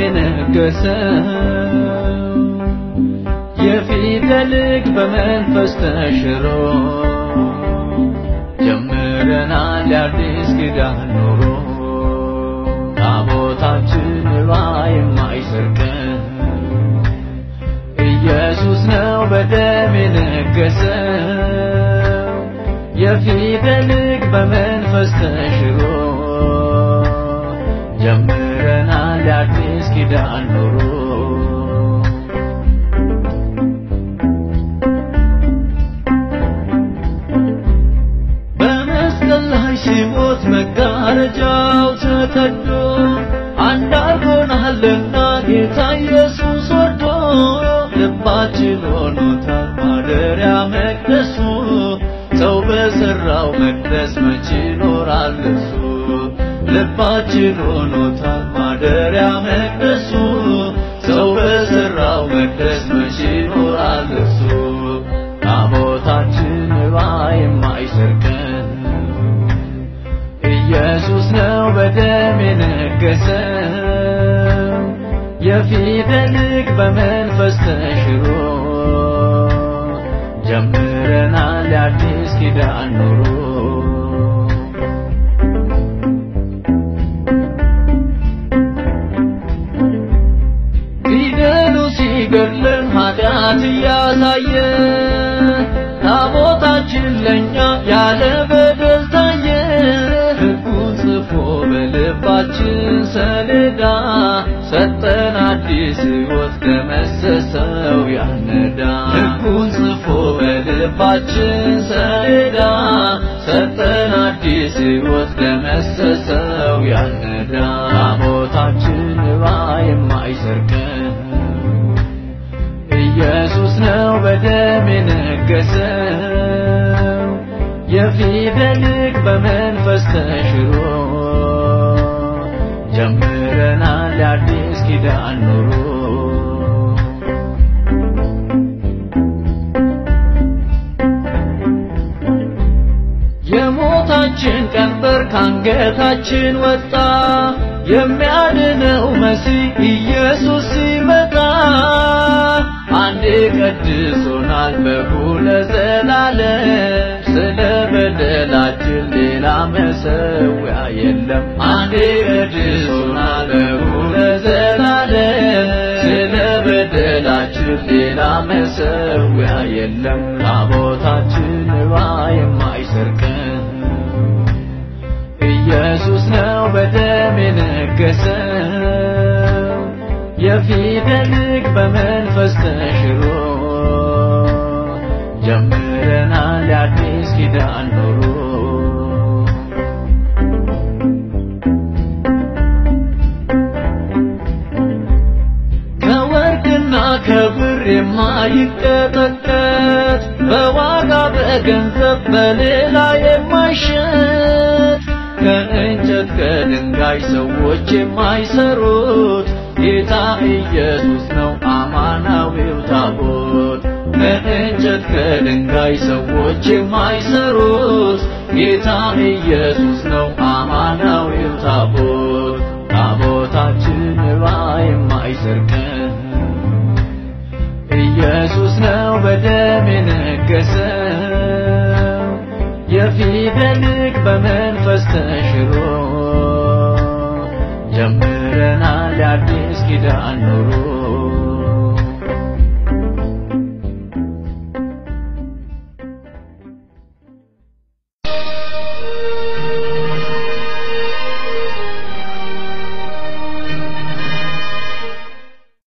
የነገሰው የፊደልግ በመንፈስ ተሽሮ ጀምረናል የአዲስ ኪዳን ኑሮ ታቦታችን ባ የማይሰርቀን ኢየሱስ ነው በደም የነገሰው የፊደልግ በመንፈስ ተሽሮ ጀምረናል የአዲስ ኪዳን ኑሮ በመስቀል ላይ ሲሞት መጋረጃው ተቀዶ አንድ አድርጎናልና ጌታ ኢየሱስ ወዶ ልባችን ሆኖታል ማደሪያ መቅደሱ ሰው በሠራው መቅደስ መች ይኖራል እሱ ልባችን ሆኖታል ማደሪያ መቅደሱ ሰው በሠራው መቅደስ መች ይኖራል እሱ ታቦታችን ባ የማይሰርቀን ኢየሱስ ነው በደም የነገሰው የፊደልግ በመንፈስ ተሽሮ ጀምረናል የአዲስ ኪዳን ኑሮ ፊደሉ ሲገድለን ኃጢአት እያሳየ ታቦታችን ለእኛ ያለ በደል ታየ ሕጉን ጽፎ በልባችን ሰሌዳ ሰጠን አዲስ ሕይወት ደመሰሰው ያነዳ ሕጉን ጽፎ በልባችን ሰሌዳ ሰጠን አዲስ ሕይወት ደመሰሰው ያነዳ ታቦታችን ባ የማይሰርቀን ኢየሱስ ነው በደም የነገሰው የፊደልግ በመንፈስ ተሽሮ ጀምረናል የአዲስ ኪዳን ኑሮ የሞታችን ቀንበር ካንገታችን ወጣ የሚያድነው መሲህ ኢየሱስ ሲመጣ አንዴ ቀድሶናል በጉ ለዘላለም ስለ በደላችን ሌላ መሰዊያ የለም አንዴ ቀድሶናል በጉ ለዘላለም ስለ በደላችን ሌላ መሰዊያ የለም ታቦታችን ባ የማይሰርቀን ኢየሱስ ነው በደም የነገሰው የፊደልግ በመንፈስ ተሽሮ ጀምረናል የአዲስ ኪዳን ኑሮ ከወርቅና ከብር የማይቀጠቀጥ በዋጋ በገንዘብ በሌላ የማይሸጥ ከእንጨት ከድንጋይ ሰዎች የማይሰሩት ጌታ ኢየሱስ ነው አማናዊው ታቦት ከእንጨት ከድንጋይ ሰዎች የማይሰሩት ጌታ ኢየሱስ ነው አማናዊው ታቦት ታቦታችን ባ የማይሰርቀን ኢየሱስ ነው በደም የነገሰው የፊደልግ በመንፈስ ተሽሮ ጀምረናል የአዲስ ኪዳን ኑሮ